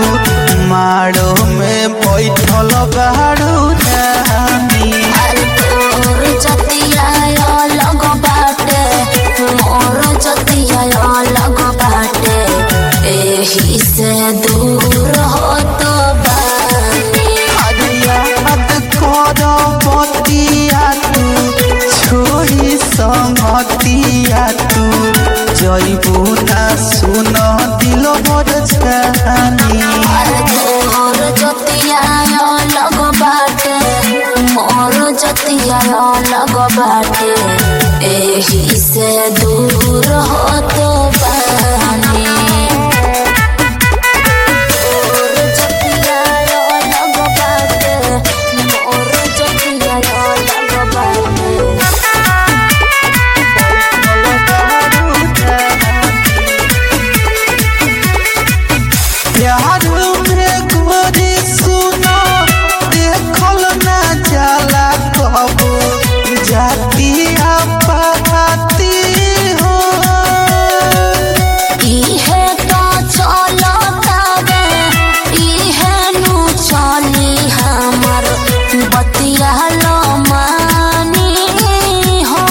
माड़ो में बैठल बाड़ू रानी अरे तोर जतिया अलग बाटे मोर जतिया अलग बाटे एही से दूर हो तो बानी अरे याद कर बतिया तू छोड़ी संगतिया तू जइबू ना सुन दिल भर जानी अरे तोर जतिया अलग बाटे मोर जतिया अलग बाटे एही से दूर हो तो बानी तोर जतिया अलग बाटे मोर जतिया अलग बाटे प्यार में गोरी सुनो देखल ना जाला कबो जाती पाती हो इहे तो चलतावे इहे नु चली हमर बतिया लो मानी हो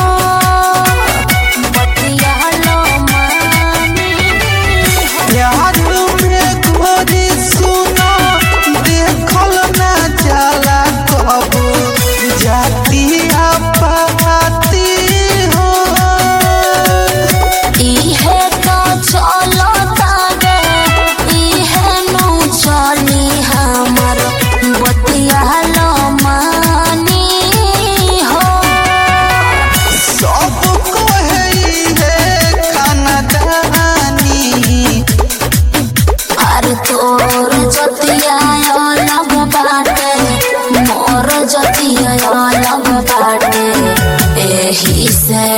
बतिया लो मानी हो प्यार में गोरी सुनो देखल ना जाला कबो जाती पाती हो इहे तो चलतावे इहे नु चली हमर बतिया लो मानी हो सब कोई है खानदानी अरे तोर जतिया अलग बाटे मोर जतिया अलग बाटे एही से